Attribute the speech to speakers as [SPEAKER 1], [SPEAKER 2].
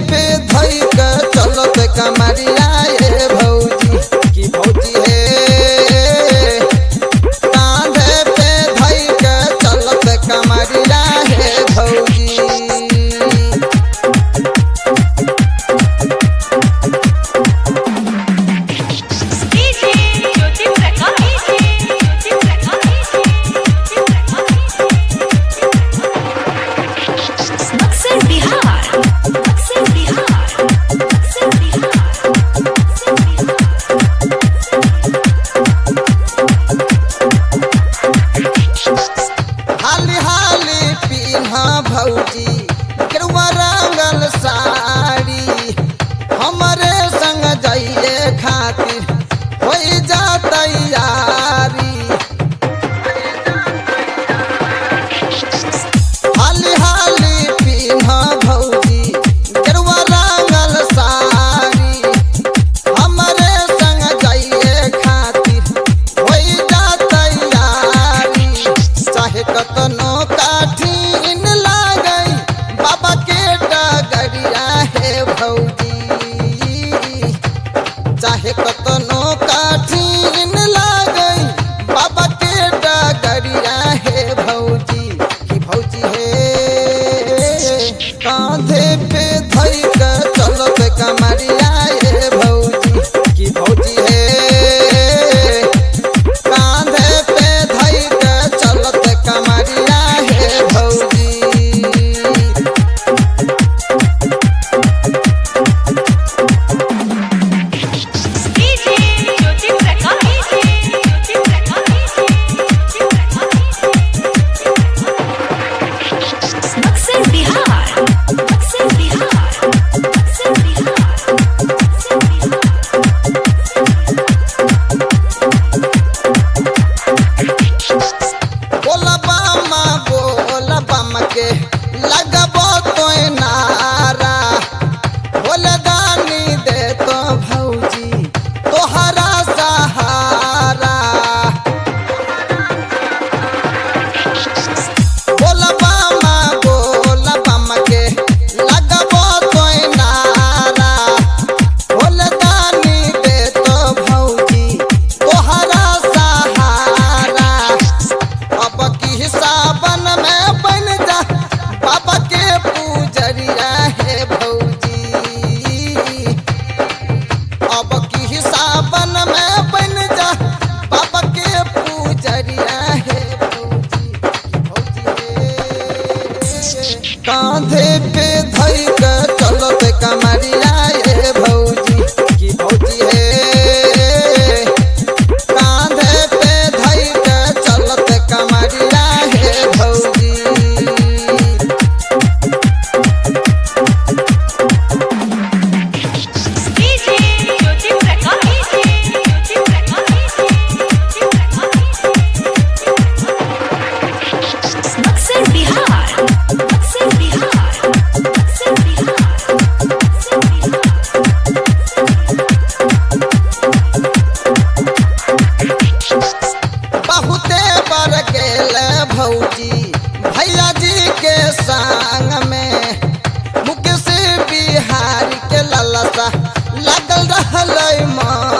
[SPEAKER 1] पे धई के चलत कमरिया ए भौजी की भौजी हे कांधे पे धई के चलत कमरिया हे भौजी
[SPEAKER 2] डीजे ज्योति प्रकाश ज्योति प्रकाश अक्सर बिहार अक्सर बिहार अक्सर
[SPEAKER 1] हाली हाली पीन्हा भौजी केरुआ रंगल साड़ी हमरे संग जाइए खातिर हो जा तैयारी हाली हाली पीन्हा भौजी केरुआ रंगल साड़ी हमरे संग जाइए खातिर हो जा तैयारी चाहे कतनो काठिन लागई बाबा के डगरिया हे भौजी चाहे कतनो काठिन लागई बाबा के डगरिया हे भौजी की भौजी हे कांधे पे धई के चलत कमरिया हे भौजी की भौजी हे कांधे पे धई के चलत कमरिया हे भौजी
[SPEAKER 2] डीजे ज्योति प्रकाश ज्योति प्रकाश अक्सर बिहार अक्सर बिहार अक्सर बिहार
[SPEAKER 1] बोला बामा बोला बामा के लगबो तो नारा बोले दानी दे तो भौजी तोहरा सहारा बोला बामा बोला बामा के लगबो तो नारा बोले दानी दे तो भौजी तोहरा सहारा अब की सावन में बन जा बाबा के पूजरिया है भौजी अब की सावन में बन जा बाबा के पूजरिया है भौजी भौजी हे। कांधे पे धई के चलत कमरिया हे भौजी की भौजी हे कांधे पे धई के चलत कमरिया हे भौजी
[SPEAKER 2] डीजे ज्योति प्रकाश ज्योति प्रकाश अक्सर बिहार अक्सर बिहार अक्सर बिहार
[SPEAKER 1] बहुते बर गेल भौजी भैया जी के संग में मुकेश बिहार के ललसा लगल रहल मन